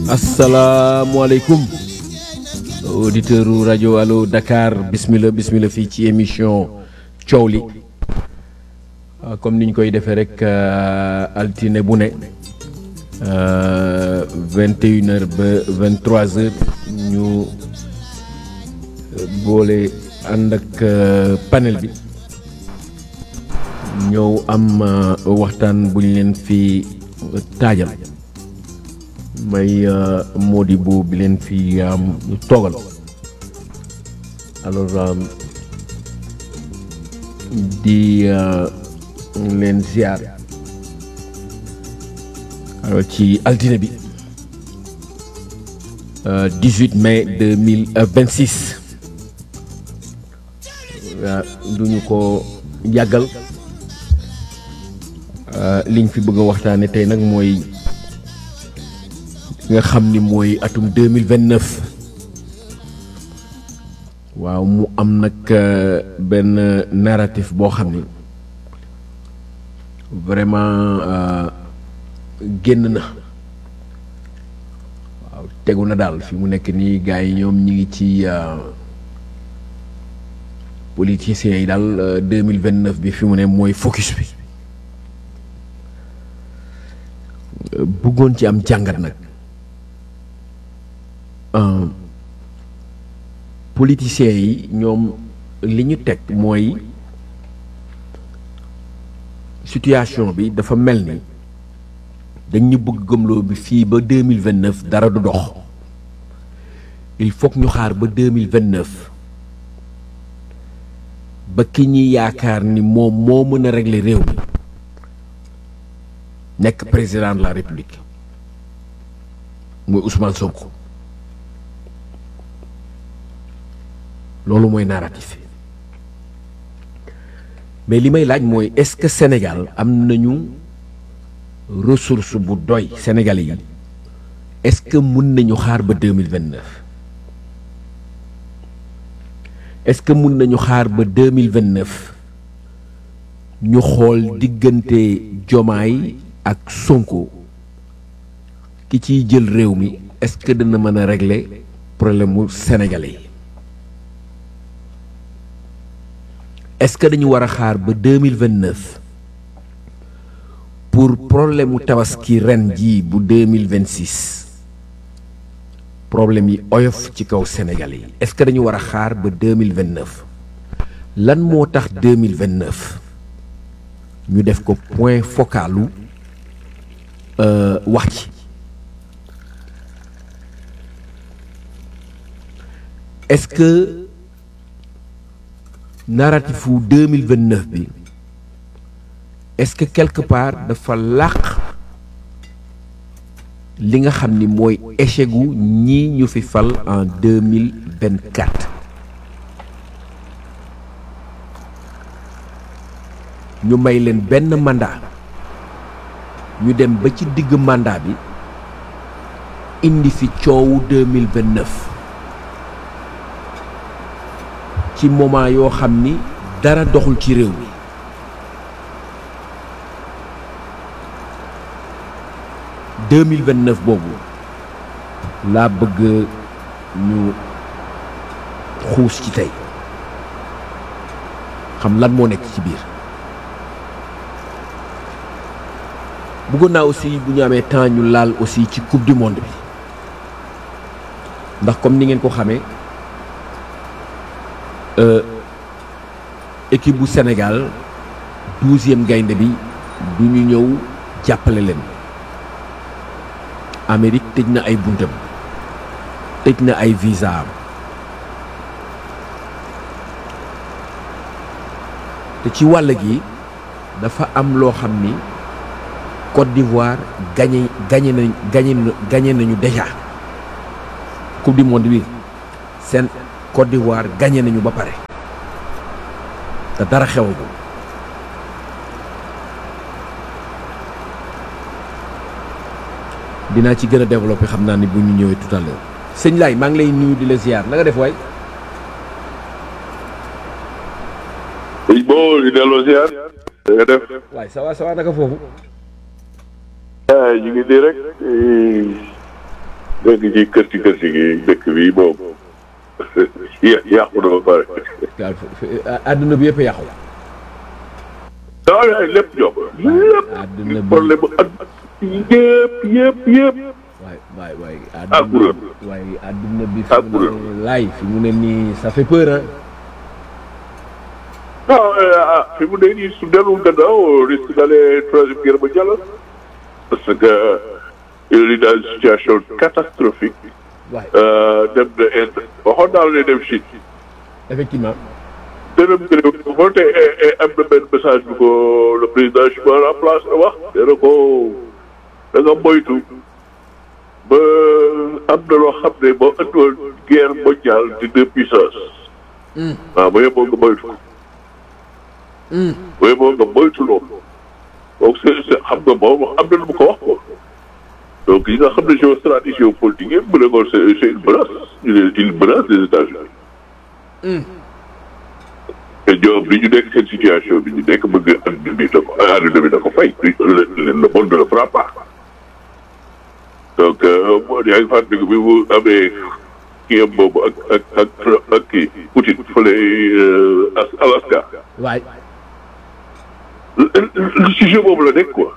asalaamualeykum auditeur u rajo allo Dakar bismillah bismillah fii ci émission coow li ah, comme ni ñu koy defee rek euh, altine bu ne vingt et une heures ba vingt trois heures ñu euh, boole ànd ak euh, panel bi ñëw am euh, waxtaan bu ñu leen fi taajal may euh, Modibo bi leen fi am toogal alors euh, di euh, leen ziar alors ci altine bi euh, 18 mai 2026 waaw duñu ko yàggal euh, liñ fi bëgg a waxtaane tey nag mooy nga xam ni mooy atum 2029 waaw mu am nag euh, benn narratif boo xam ni vraiment euh, génn na waaw tegu na daal fi mu nekk nii gars yi ñoom ñi ngi ci euh, politiciens yi daal euh, 2029 bi fi mu ne mooy focus bi Euh, bëggoon ci am jàngat nag euh, politiciens yi ñoom li ñu teg mooy situation bi dafa mel ni dañ ñu bëgg gëmloo bi fii ba deux mille vingt neuf dara du dox il faut que ñu xaar ba deux mille vingt neuf ba ki ñuy yaakaar ni moom moo mën a régler réew mi nekk président de la république muy Ousmane Sonko loolu mooy narratif mais li may laaj mooy est-ce que Sénégal am nañu ressource bu doy Sénégalais yi est-ce que mun nañu xaar ba deux mille vingt neuf est-ce que mun nañu xaar ba deux mille vingt neuf ñu xool diggante Jomaay ak Sonko ki ciy jël réew mi est-ce que dina mën a régler problème mu Sénégalais yi est-ce que dañu war a xaar ba deux mille vingt neuf pour problème mu tabaski ren jii bu deux mille vingt six problème yi oyof ci kaw Sénégalais yi est-ce que dañu war a xaar ba deux mille vingt neuf lan moo tax deux mille vingt neuf ñu def ko point focalu euh, wax ci est-ce que narratif wu deux mille vingt neuf bi est-ce que quelque part dafa làq li nga xam ni mooy échec gu ñii ñu fi fal en deux mille vingt quatre ñu may leen benn mandat ñu dem ba ci digg mandat bi indi fi coowu deux mille vingt neuf ci moment yoo xam ni dara doxul ci réew mi deux mille vingt neuf boobu laa bëgg ñu xuus ci tey xam lan moo nekk ci biir bëggoon naa aussi bu ñu amee temps ñu laal aussi ci coupe du monde bi ndax comme ni ngeen ko xamee euh, équipe bu Sénégal douzième gaynde bi du ñu ñëw jàppale leen Amérique tëj na ay buntam tëj na ay visa am te ci wàll gi dafa am loo xam ni Côte d'Ivoire gagné gagné nañ gagné gagné nañu déjà coupe du monde bi seen Côte d'Ivoire gagné nañu ba pare te dara xewagul dinaa ci gën a développé xam naa ni bu ñu ñëwee tout à l'heure sëñ Laay maa ngi lay nuyu di la ziar na nga def waay sëñ boo di delloo ziar da nga def waay ça va ça va naka foofu ah ñu ngi di rek dégg ci kër ci kër ci gi dëkk bi moom yàqu na ba pare. waaw àdduna bi yëpp yàqu. waaw yaay lépp ñoom. àdduna lépp bi problème bu at yëpp yëpp yëpp. waay waay waay. Ah, kuréel. waay àdduna bi. Ah, fi mu ne kuréel. laay fi mu ne nii ça fait peur hein. non ah fi mu ne nii su dellu gannaaw risque d'aller troisième guerre mondiale parce que il est dans une situation catastrophique waay euh, dem na Inde waxoon naa la ne dem Chine effectivement. dërëm gërëm moo te am na benn message bu ko le président Chimane en place wax nee na ko da nga moytu ba am na loo xam ne boo ëndoon guerre mondiale di deux puissances waaw ba yeboo nga moytu ko ba yeboo nga moytu loolu donc c'est c'est xam nga moom am na lu mu ko wax ko donc yi nga xam ne géostratégie géopolitique yëpp mu ne ko c'est c'est une menace une une menace des États-Unis te ñoom li ñu nekk seen situation bi ñu nekk bëgg àdduna bi da ko àdduna bi da ko fay le le monde ne le fera pas donc moo yaa ngi fàttaliku bi mu amee kii am boobu ak ak ak ak kii Poutine fële As- Alaska waay. li ci jeu boobu la nekk quoi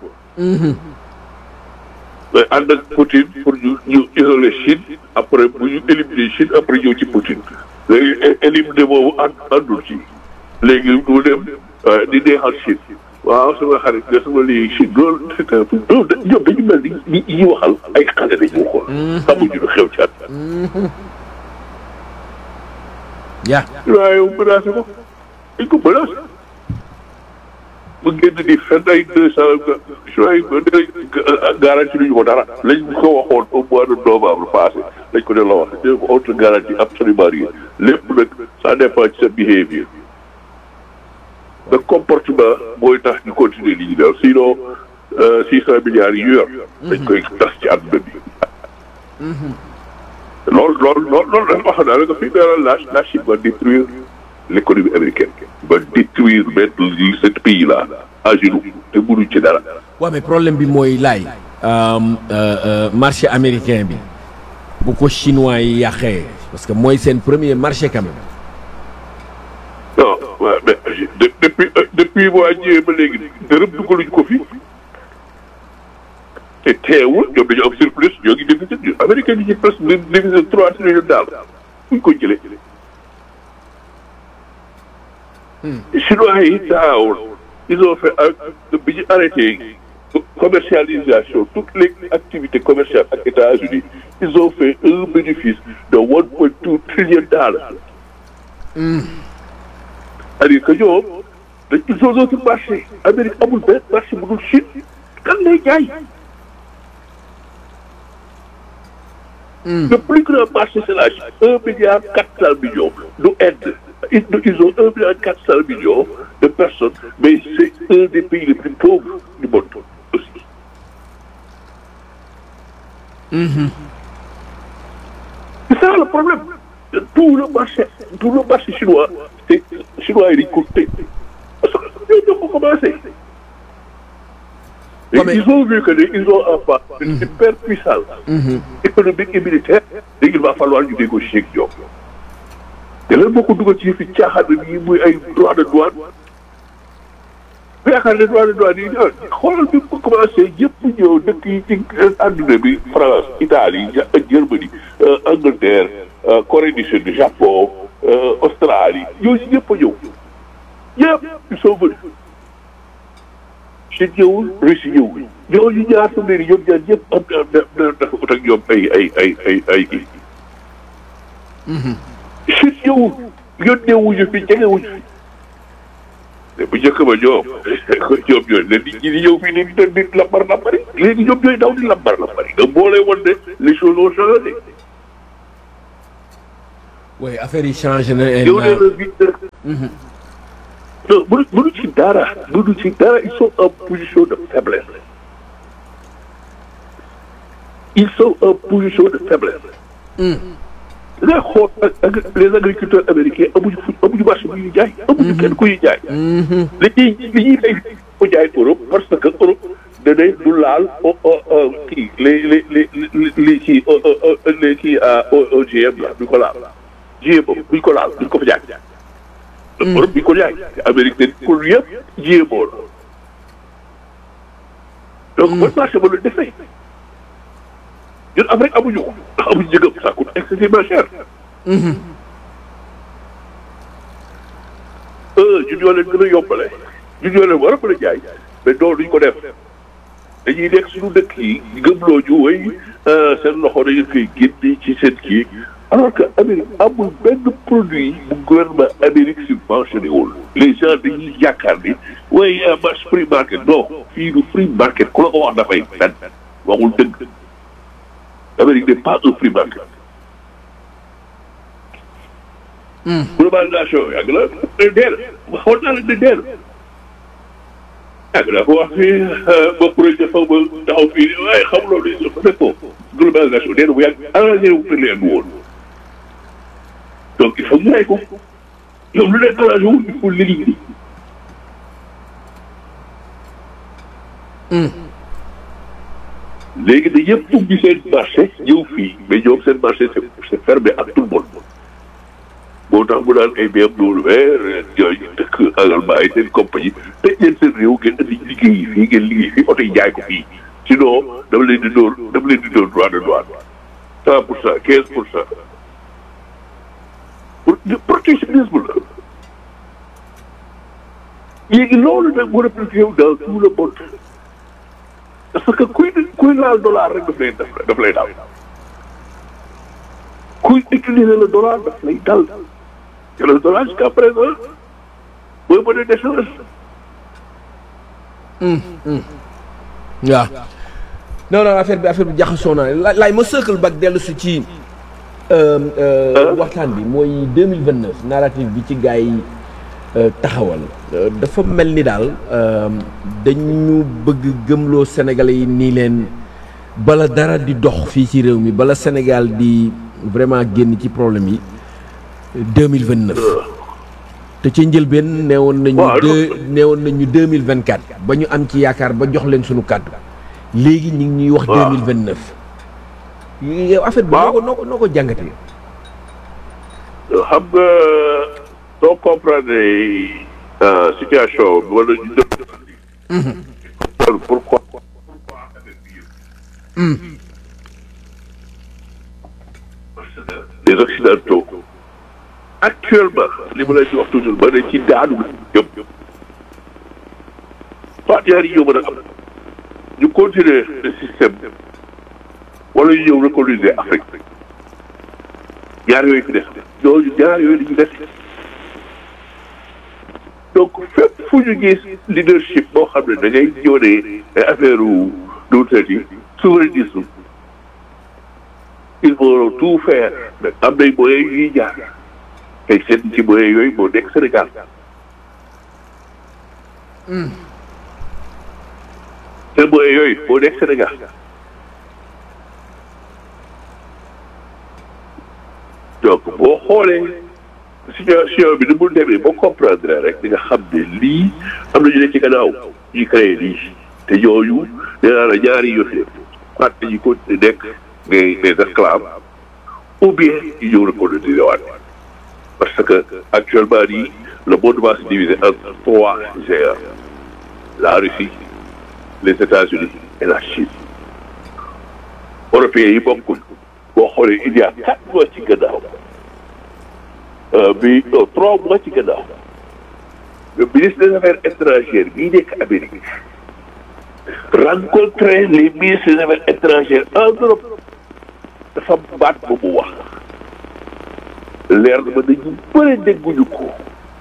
mais ànd ak Poutine pour ñu ñu isoler Chine après bu ñu éliminer Chine après ñëw ci Poutine léegi é- éliminer boobu ànd àndul ci léegi mu dem euh, di neexal Chine waaw sama xarit nga sama lii Chine loolu c'est un peu loolu da ñoom dañu mel ni ñi ñi waxal ay xale dañu xool xamuñu lu xew ci at yaa. waaye yow menacé ko dañ ko menacé mu génn di fenn ay deux cent juin garanti luñu ko dara lañ ko waxoon au mois de novembre passé lañ ko delloo wax dégg ko autre garantie absolument rien lépp nag ça dépend ci sa behavior le comportement mooy tax ñu continuer li ñu def sinon six cent milliards yi ñu yor dañ koy tas ci àdduna bi loolu loolu loolu loolu dafa wax naa la que fii dara la la Chine va détruire l'économie américaine va détruire mettre ce pays là à genoux te mënuñ ci dara. waaw mais problème bi mooy laay. marché américain bi bu ko chinois yi yàqee parce que mooy seen premier marché quand même. non waaw mais de- depuis euh, depuis waa ñëwee ba léegi dërëm dugaluñ ko fi te teewul ñoom dañu am surplus ñoo ngi déficit ñu américain yi ci presque déficit trois trillions daal fuñ ko jëlee. chinois yi taawul ils ont fait ak bi ñu arrêté commercialisation toutes les activités commerciales ak États-Unis ils ont fait un bénéfice de one point two trillion dollars. c'est-à-dire que ñoom dañ ils ont d'autres marchés Amérique amul benn marché bu dul Chine kan lay jaay. le plus grand marché c'est la Chine un milliard quatre cent millions du Inde ils ils ont un milliard quatre cent millions de personnes mais c'est un des pays les plus pauvres du monde aussi. c'est ça le problème tout le marché tout le marché chinois c'est chinois yi dañ ko tëj parce que ñoo ñoo ko commencé. Et Ouais, mais- ils ont vu que ne ils ont en face une super puissance économique et militaire et il va falloir ñu négocier ak ñoom. te lan moo ko dugal ci fi caaxaan yi muy ay droit de douane bu yaakaar ne droit de douane yi ah xoolal bi ko commencé yëpp ñëw dëkk yi ci àdduna bi France Italie Ja- Germanie euh, Angleterre euh, Corée du Sud Japon euh, Australie yooyu ñëpp a ñëw ñëpp ils sont venus Chine ñëwul Russie ñëwul ñooñu ñaar su ne nii ñoom ñaar ñëpp am na na dafa ut ak ñoom ay ay ay ay ay kii. Chine ñëwul yónnee wuñu fi jege wuñu fi te bu njëkk ba ñoom ñoom ñooy leen nit ñi di ñëw fii léegi di di lambar lambari léegi ñoom ñooy daw di lambar lambari nga boole woon ne les choses ont changé. oui affaire yi changé na. et yow na- nee na bii non mënu mënu ci dara mënu ci dara ils sont en position de faiblesse. ils sont en position de faiblesse. da ngay xool ak ak les agriculteurs américains amuñu fu amuñu marché bu ñuy jaay. amuñu kenn ku ñuy jaay. li ñuy li ñuy fay ko jaay Europe parce que Europe da day du laal o o kii les les les les kii les kii OGM la duñ ko laal GMO duñ ko laal duñ ko fa jaay. Europe duñ ko jaay Amérique dañ ko yëpp GMO la. donc ban marché ba la defee ñun Afrique amuñu ko ndax amuñu njëgam ça coûte excessivement cher. ñun ñoo leen gën a yombale ñun ñoo leen war a mën a jaay mais doo duñ ko def dañuy nekk suñu dëkk yi gëmloo ju way seen loxo dañu koy génne ci seen kii alors que Amérique amul benn produit bu gouvernement Amérique subventionné wul les gens dañuy yaakaar ni way marché free market non fii du free market ku la ko wax dafay fen waxul dëgg Amérique n'est pas un free market globalisation yàgg na ne deel waxoon naa la ne deel yàgg naa ko wax fii ba projet fa ba taxaw fii waaye xam loolu dafa fekk ko globalisation deel bu yàgg arrangé wu te leen woon donc il faut ñu rey ko ñoom lu leen arrangé wu il faut l'éliminer léegi da yëpp ubbi seen marché ñëw fii mais ñoom seen marché c'est c'est fermé ak tout le monde moo tax mu daan ay BMW yooyu dëkk Allemagne ay seen compagnie tëj leen seen réew ngeen indi liggéey yi fii ngeen liggéey fii oto yi jaay ko fii sinon dama leen di dóor dama leen di dóor droit de douane cent pour cent quinze pour cent pour protectionnisme la léegi loolu nag mu répliqué wu dans tout le monde parce que kuy kuy laal dollar rek daf lay daf lay daal kuy utiliser le dollar daf lay dal te le dollar jusqu'à présent mooy monnaie d'échange. waaw non non affaire bi affaire bi jaxasoo naa la laay ma sëkkal bak dellu si ci waxtaan bi mooy deux mille vingt neuf narrative bi ci gars yi taxawal dafa mel ni daal dañu bëgg gëmloo Sénégalais yi nii leen bala dara di dox fii ci réew mi bala Sénégal di vraiment génn ci problème yi deux mille vingt neuf te ci njëlbeen neewoon nañu deux neewoon nañu deux mille vingt quatre ba ñu am ci yaakaar ba jox leen suñu kàddu léegi ñu ngi ñuy wax deux mille vingt neuf yow affaire bi noo ko noo ko noo ko jàngatee xam nga soo comprendre situation bi wala ñu def pourquoi les occidentaux actuellement li ma lay di wax toujours ba ne ci daanu jëm soit ñaar yi ñoo mën a am ñu continuer le système wala ñu ñëw recoloniser Afrique ñaar yooyu fi des ñooñu ñaar yooyu dañu des donc fépp fu ñu gis leadership boo xam ne da ngay ñëw ne affaire u nuutat yi souverainisme il faut tout faire mais am nañ moyens yuy jaar tey seen ci moyens yooyu moo nekk Sénégal seen moyens yooyu moo nekk Sénégal donc boo xoolee situation bi ni mu demee boo comprendre rek di nga xam ne lii am na ñu ne ci gannaaw ñuy créé lii te ñooñu nee naa la ñaari yoon soit dañuy continuer nekk des des esclaves ou bien ñu ñëw recoloniser waat parce que actuellement nii le monde va se diviser en trois géants la Russie les États-Unis et la Chine européens yi bokkul boo xoolee il y a quatre mois ci gannaaw bi non trois mois ci gannaaw le ministre des affaires étrangères bii nekk Amérique rencontrer les ministres des affaires étrangères en Europe dafa baat ba mu wax leer na ma dañu bëri dégguñu ko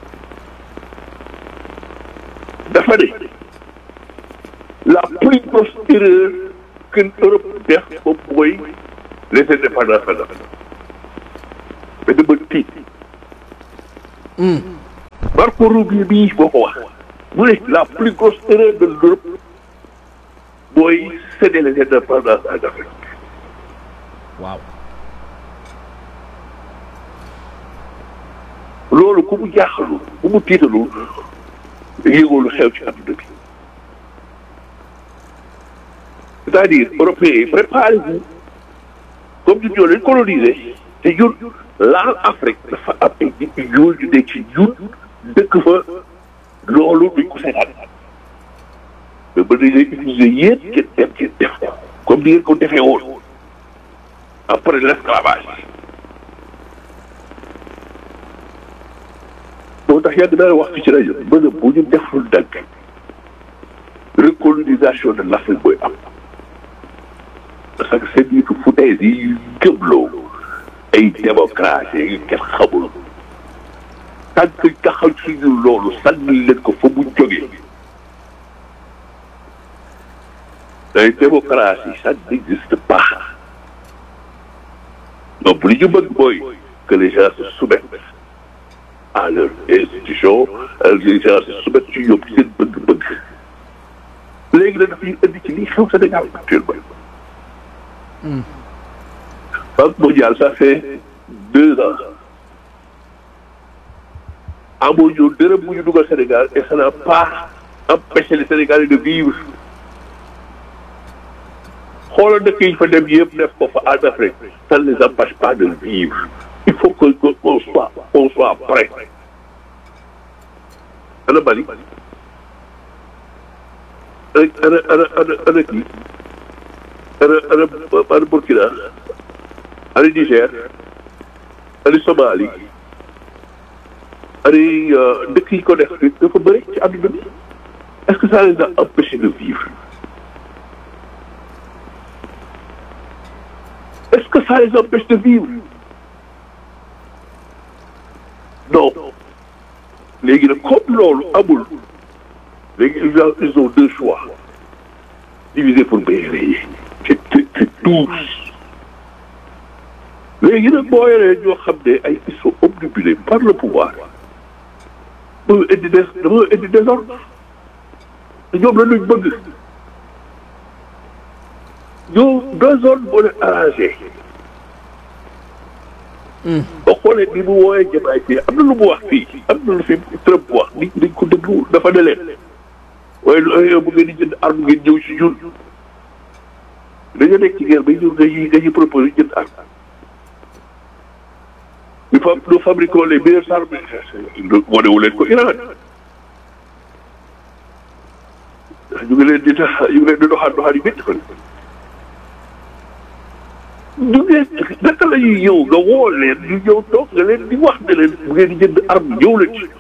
dafa ne la plus grosse erreur que Europe def moom mooy les indépendances mais dama tiit Marco Rubio bii boo ko wax mu ne la plus grosse erreur de l'Europe mooy céder les indépendances en Afrique waaw loolu ku mu jaaxalul ku mu tiitalul yëgoo lu xew ci adduna bi c'est-à-dire européens yi préparez-vous comme ñun ñoo leen colonisé te ñun laal Afrique dafa am ay nit ñu ñuul ñu nekk ci ñun dëkk fa loolu duñ ko seetaan mais ba dañ leen utiliser yéen ngeen dem ngeen def ko comme ni ngeen ko defee woon après l'esclavage moo tax yàgg naa wax fi ci rajo ba ne bu ñu deful dagg recolonisation de l'Afrique booy am parce que seen nitu foutaise yi gëmloo ay démocratie yu kenn xamul tant que taxaw suñu loolu sànni leen ko fa mu jógee ay démocratie ça n'existe pas donc li ñu bëgg mooy que les gens se soumettent à leur institution les gens se soumettent ci ñoom seen bëgg-bëgg léegi nag dafay indi ci lii xew Sénégal actuellement Banque mondiale ça fait deux ans amuñu dërëm bu ñu dugal Sénégal et ça n'a pas empêché les Sénégalais de vivre xoolal dëkk yi fa dem yëpp def ko fa en Afrique ça ne les empêche pas de vivre il faut que qu'on soit qu'on soit prêt ana Mali ana ana ana ana kii ana ana ana Burkina ana Niger ana Somalie ana dëkk yi ko def dafa bëri ci àdduna bi est-ce que ça les a empêchés de vivre est-ce que ça les empêche de vivre non léegi nag comme loolu amul léegi ils ont ils ont deux choix diviser pour mieux régner c'est c'est tous léegi nag boo yoree ñoo xam ne ay ils sont obnubilés par le pouvoir dafa indi des dafa indi désordre te ñoom la luñ bëgg ñoo désordre moo leen arrangé boo xoolee ni mu wooyee jamaay fii am na lu mu wax fii am na lu fi Trump wax nit dañ ko déglu dafa ne leen waaye yow bu ngeen di jënd arme ngeen ñëw si ñun dañoo nekk ci guerre ba ñëw dañuy dañuy proposé jënd arme ñu fa nous fabriquons les meilleures armes wanewu leen ko Iran ñu ngi leen di tax ñu ngi leen di doxaat doxaat yu métti fan ñu ngeen naka la ñuy ñëw nga woo leen ñu ñëw toog nga leen di wax ne leen bu ngeen di jënd arme ñëw leen ci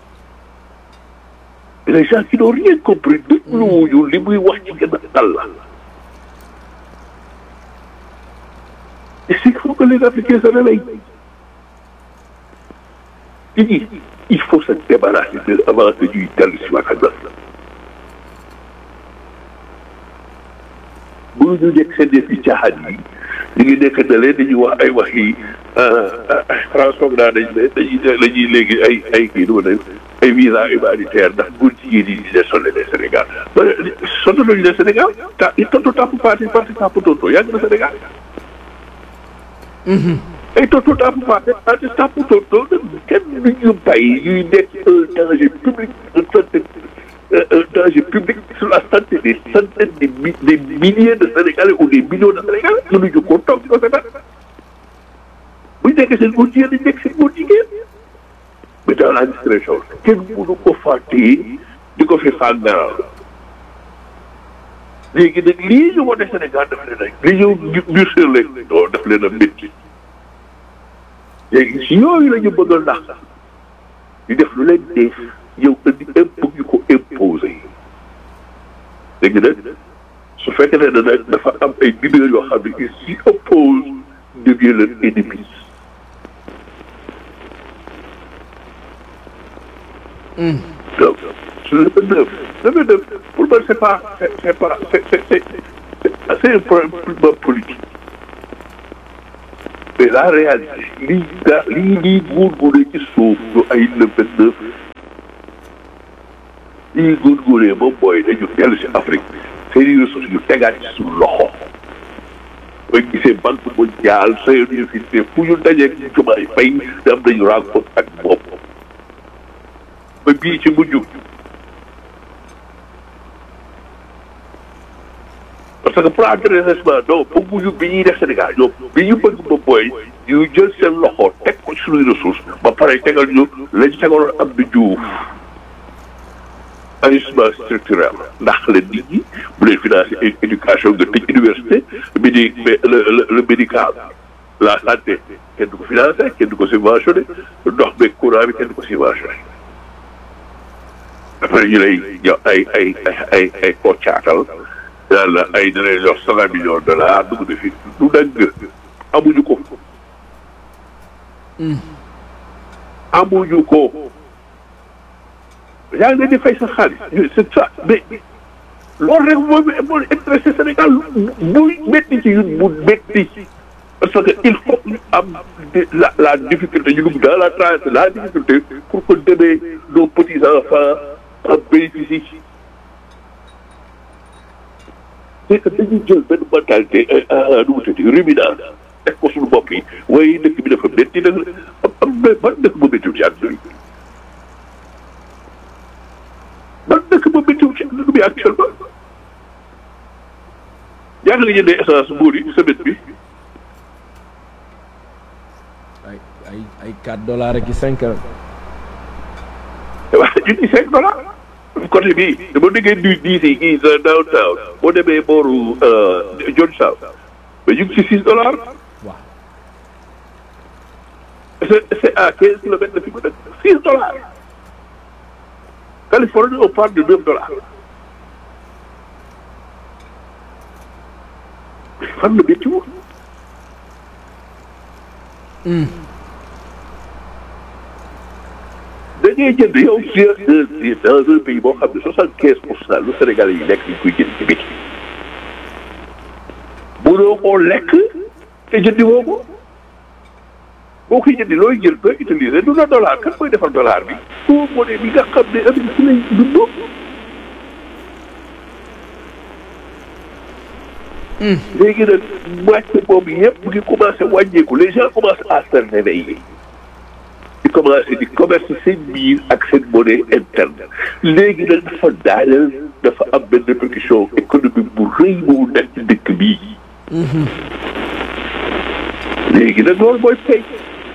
les gens qui n'ont rien compris dégluwuñu li muy wax ci gën a dal la et c'est qu'il faut que les Africains se réveillent il il faut se débarrasser de avant que ñuy dellu si waat ak bu ñu nekk seen def yi caaxaan yi ñu ngi nekk na leen dañuy wax ay wax yi France foog naa dañ ne dañuy dañuy léegi ay ay kii du ma ne ay visa humanitaire ndax góor jigéen yi di leen sonné les Sénégal ba sonné nañu leen Sénégal ta i tontu tàpp parti parti tàpp tontu yàgg na Sénégal ay tontu tàpp parti parti tàpp tontu kenn du ñu bàyyi ñuy nekk un danger public un santé un danger public sur la santé des centaines de mi des milliers de Sénégalais ou des millions de Sénégalais mënuñu ko toog di ko seetaan bu ñu nekkee seen góor jigéen dañu nekk seen góor jigéen mais dans la discrétion kenn mënu ko fàttee di ko fi fàggaral léegi nag lii ñu wane Sénégal daf leen a li ñëw ñu sur leen non daf leen a métti léegi si yooyu la ñu bëgg a ndax ñu def lu leen dee yow indi impôt ñu ko imposé léegi nag su fekkee ne nag dafa am ay leaders yoo xam ne ils s'y opposent devient leur ennemi donc le vingt-neuf le vingt-neuf pour man c'est pas c'est c'est pas c'est c'est c'est c'est un problème politique mais la réalité lii gaa lii lii góorgóoree ci suuf ñu ay le vingt-neuf lii góorgóoree moom mooy dañu dellu si Afrique seeni ressources ñu tegaat ci suñu loxo mooy gisee banque mondiale seen université fu ñu dajeeg jumaay fay am nañu rencontre ak moom ba bii ci mujj parce que plan de redressement non bëgguñu bi ñuy def Sénégal ñoom bi ñu bëgg ba booy ñu jël seen loxo teg ko ci suñuy ressources ba pare tegal ñu lañ tegaloon am di juuf ajustement structurel ndax leen nit ñi bu leen financer éducation nga tëj université midi mais le le le médical la santé kenn du ko financer kenn du ko subventionné ndox beeg courant bi kenn du ko subventionné après ñu lay jox ay ay ay ay ay koo caatal yàlla ay dinañ jox cent millions de dollars dugg na fi du dëgg amuñu ko amuñu ko yaa ngi leen di fay sa xaalis c'est ça mais loolu rek mooy moo intéressé Sénégal muy métti ci ñun mu métti parce que il faut ñu am la la difficulté ñu dugg dans la transe la difficulté pour que demee nos petits enfants en bénéficient c'est que dañuy jël benn mentalité nu mu tuddati ruminant teg ko suñu bopp yi waaye dëkk bi dafa métti nag am am na ban dëkk bu méttiwul ci àdduna bi ban dëkk ba météo ci àdduna bi actuellement yaa ngi la jëndee essence buur yi semaine bi ay ay ay 4 dollars ak i 5 ans. waaw junni cinq dollars côté bii dama déggee du diis yi kii sa downtown boo demee booru Johnstown mais ñu ngi ci six dollars waaw c'est c'est à quinze kilomètres de fi mu dëkk six dollars Californie on parle de neuf dollars fan la métti woon da ngay jënd yow si dans un pays boo xam ne soixante quinze pour cent lu Sénégalais yi lekk ñu koy jënd ci biti mënoo koo lekk te jëndi woo ko boo koy jëndi looy jël koy utiliser du la dollar kan mooy defar dollar bi foo monnaie bi nga xam ne Amérique ci lay dundoo léegi nag moitié boobu yëpp mu ngi commencé wàññeeku les gens commencent à se réveiller di commencé di commerce seen biir ak seen monnaie interne léegi nag dafa daaneel dafa am benn répercussion économique bu rëy bu nekk ci dëkk bii léegi nag loolu mooy fay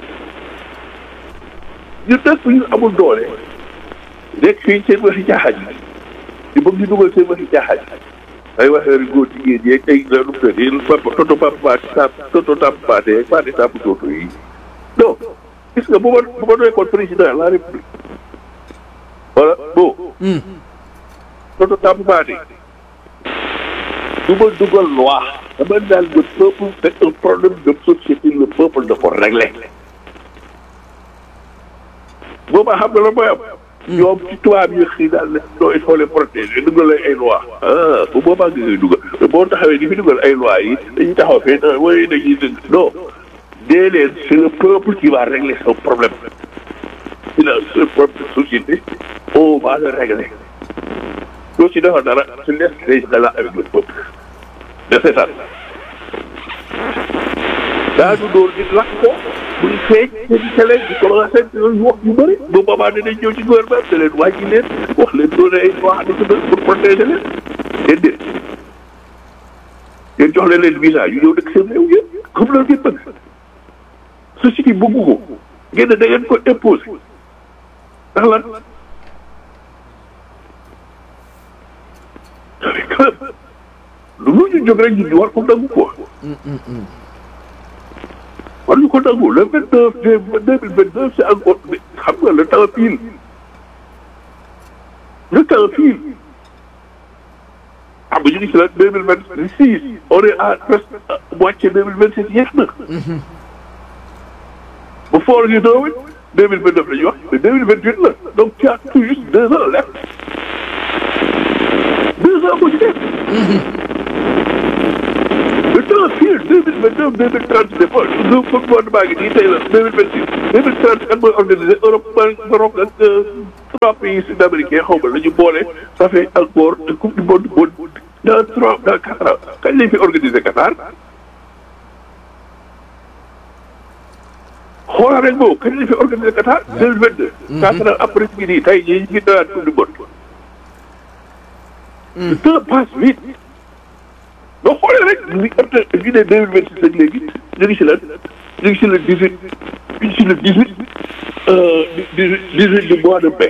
ñu nag ñu amul doole nekk fii seen waxi caaxaan yi di bëgg ñu dugal seen waxi caaxaan yi ay waxee rek góor jigéen yeeg ay la nu mu tëddee papa toto papa paati tap toto tap paate paate tap toto yi non gis nga bu ma bu ma nekkoon président de la république voilà bon toto tap paate du ma dugal loi dama daal le peuple c'est un problème de société le peuple da ko régler boobaa xam nga la mooy am ñoom ci tubaab yi xëy daal ne non il faut les protéger dugal ay loi ah bu boobaa nga koy dugal boo taxawee di fi dugal ay loi yi dañuy taxaw fee non waaye dañuy dëgg non dee leen c'est le peuple qui va régler son problème c'est la seule problème de société on va le régler loo ci defar dara tu laisses les gens là avec le peuple de seetaan daanu dóor di lakk ko muy feeñ seen télé di commencé di wax yu bëri bu boobaa dinañ ñëw ci gouvernement da leen wàññi leen wax leen doon ay wax ni pour protéger leen déedéet yéen jox leen leen visa yu ñëw dëkk seen réew yéen comme loolu ngeen bëgg société bëggu ko ngeen da ngeen ko imposé ndax lan lu lu ñu jóg rek ñu war ko nangu ko war ñu ko nangu le vingt neuf deux mille vingt neuf c'est encore xam nga le temps file le temps file xam nga ñu ngi si la deux mille vingt six on est à presque moitié deux mille vingt sept yeex na bu foor ñu doowit deux mille vingt neuf la ñuy wax mais deux mille vingt huit la donc tu as tout juste deux ans left deux ans moo ci def le temps file deux mille vingt neuf deux mille trente c'est pas deux gouvernement ngi nii tey la deux mille vingt six deux mille trente kan mooy organisé Europe Maroc ak trois pays sud-américains xaw ma la ñu boole ça fait encore coupe du monde dans trois dans quatre ans kañ lañ fi organisé Qatar xoolal rek boobu kañ lañ fi organisé Qatar deux mille vingt deux quatre ans après ñu ngi nii tey jii ñu ngi doyaat coupe du monde le temps passe vite boo xoolee rek li am na ñu ne deux mille vingt six ak léegi ñu ngi si lan ñu ngi si le dix huit ñu ngi si le dix huit dix huit du mois de mai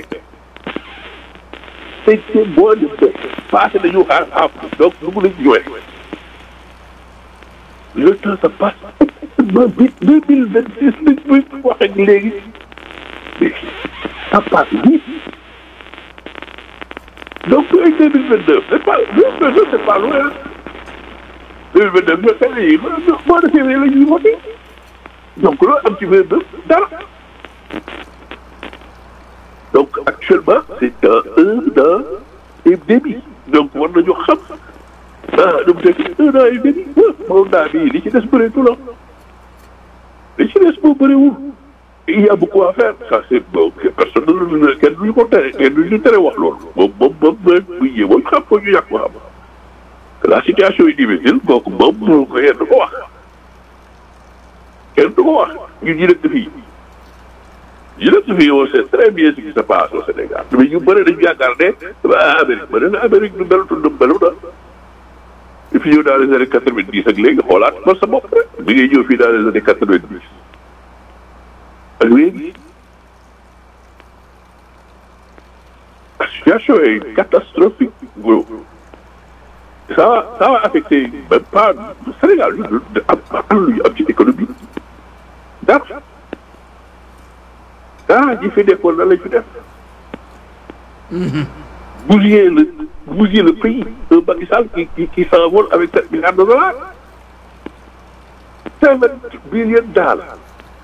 te te mois de mai passé nañu xaar xaar donc dugg nañ ñëwee le temps ça passe ba bi deux mille vingt six lañ muy wax ak léegi ça passe vite donc ay deux mille vingt deux c'est pas deux mille vingt deux c'est pas loin deux mille vingt deux mais fenn yi mois de février la ñuy voté donc loolu am ci vingt deux dara donc actuellement c'est dans un an et demi donc war nañu xam ah nu mu teg un an et demi moom daa bii li ci des bëreetul la li ci des moo bëriwul il y a beaucoup à faire ça c'est bon personne ne kenn duñu ko tere kenn duñu tere wax loolu moom moom moom mooy bu yéemoo xam ko ñu yàq ko xam la situation est difficile kooku moom moo ko kenn du ko wax kenn du ko wax ñun ñu dëkk fii ñu dëkk fii on sait très bien ce qui se passe au Sénégal mais ñu bëri dañu yaakaar ne ah Amérique ba ne Amérique du melatul du melu na et puis ñëw dans les années quatre vingt dix ak léegi xoolaat man sa bopp rek bi ngay ñëw fii dans les années quatre vingt dix ak léegi la situation est catastrophique ça va ça va affecter même pas Sénégal ñu am am lu ñu am ci économie dara dara ji fi nekkoon nan lañ fi def bousiller le bousiller le pays un Macky Sall qui qui qui s'envole avec sept milliards de dollars seven billion dollars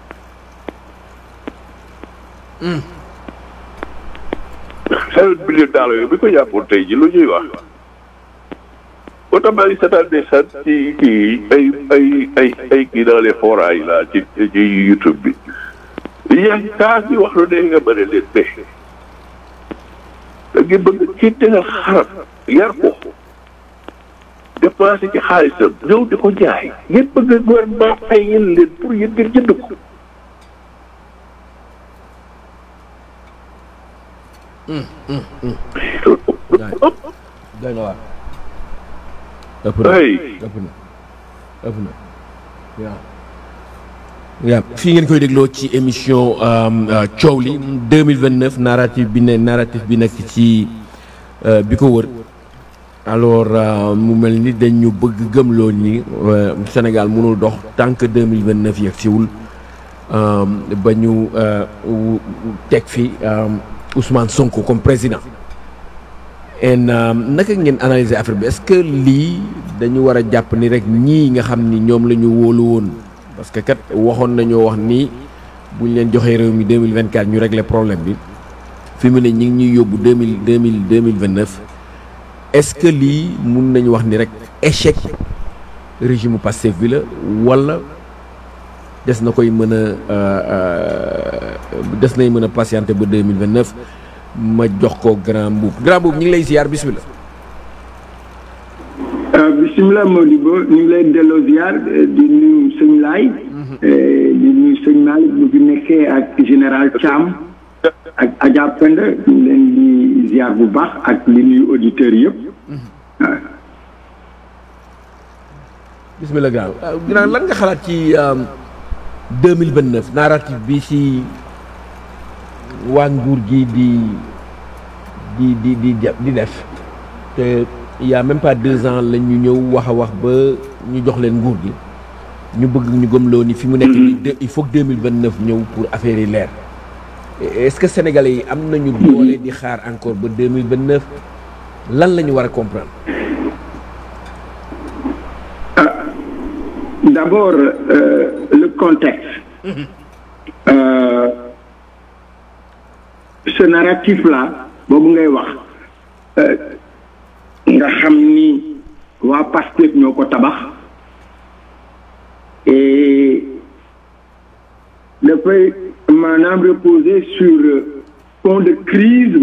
seven billion dollars yooyu bi ko jàppoon tey ji lu ñuy wax oto maa ngi seetaan des sant ci kii ay ay ay ay kii dans les forages là ci ci YouTube bi yaa ngi kaas bi wax lu ne nga bëri leen ne da ngeen bëgg ci tegal xaram yar ko dépensé ci xaalisam ñëw di ko jaay ngeen bëgg gouvernement fay yéen leen pour yéen ngeen jënd ko doy na waar ëpp na ay ëpp na ëpp na waaw waaw fii ngeen koy dégloo ci émission coow li 2029 narrative bi ne narrative bi nekk ci bi ko wër alors mu mel ni dañ ñu bëgg gëmloo ni Sénégal mënul dox tant que 2029 yegg siwul ba ñu teg fi Ousmane Sonko comme président en naka ngeen analyser affaire bi est-ce que lii dañu war a jàpp ni rek ñii nga xam ni ñoom la ñu wóolu woon parce que kat waxoon nañoo wax ni bu ñu leen joxee réew mi 2024 ñu régler problème bi fi mu ne ñi ngi ñuy yóbbu 2000 2000 2029 est-ce que lii mun nañu wax ni rek échec régime Pastef bi la walla des na koy mën a des nay mën a patienter ba 2029 ma jox ko grand mbuub grand mbuub ñu ngi lay ziar bismillah bisimilah Modibo ñu ngi lay delloo ziar di nuyu sëñ Laay di nuyu sëñ Malick bu fi nekkee ak général Thiam ak Adja Penda ñu ngi leen di ziar bu baax ak li nuyu auditeurs yëpp waaw. bismillah grand grand lan nga xalaat ci 2029 narrative bi ci waa nguur gi di di di di di def te il y a même pas deux ans la ñu ñëw wax a wax ba ñu jox leen nguur gi ñu bëgg ñu gëmloo ni fi mu nekk nii il faut que 2029 ñëw pour affaire yi leer est-ce que sénégalais yi am nañu doole di xaar encore ba 2029 lan la ñu war a comprendre d'abord euh, le contexte euh, ce narratif là boobu ngay wax nga xam ni waa Pastef ñoo ko tabax et dafay maanaam reposer sur fond de crise